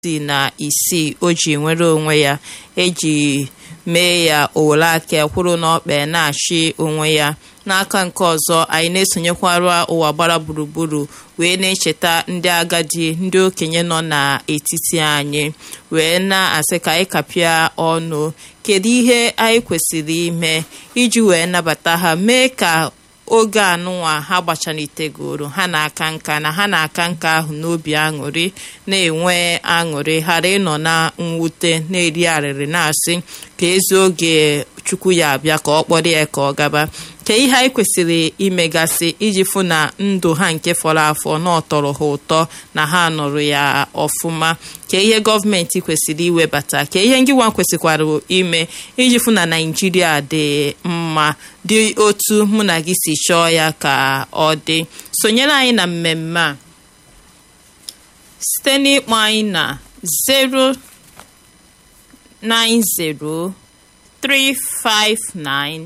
isii na isii o ji nwere onwe ya eji mee ya owere aka kwụrụ n'ọkpa na-achị onwe ya n'aka nke ọzọ anyị na-esonyekwara ụwa gbara gburugburu wee na-echeta ndị agadi ndị okenye nọ n'etiti anyị wee na-asị ka anyị kapịa ọnụ kedu ihe anyị kwesịrị ime iji wee nabata ha mee ka oge anụnwa ha gbachanitegoro ha na-aka nka na ha na-aka nka ahụ n'obi aṅụrị na-enwe aṅụrị ghara ịnọ na mwute na-eri arịrị na-asị ka ezi oge chukwu ya abịa ka ọ kpọrọ ya ka ọ gaba ka ihe anyị kwesịrị imegasị iji fụ na ndụ ha nke fọrọ afọ na ọtọrọ ha ụtọ na ha nụrụ ya ọfụma ka ihe gọọmenti kwesịrị iwebata ka ihe ngịwa kwesịkwara ime iji fụ na naijiria dị mma dị otu mụ na gị si chọọ ya ka ọ dị sonyere anyị na mmemme a site n'ịkpọ anyị na 090 359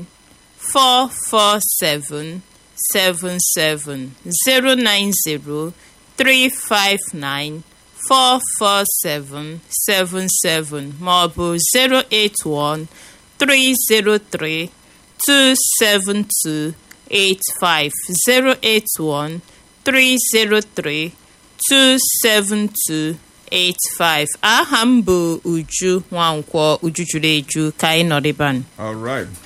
447 77 090 359 447 77 ma ọ bụ 081 303 272 85 081 303 272 85 aha m bụ Uju Nwankwọ Uju juru eju ka anyị nọrịban All right.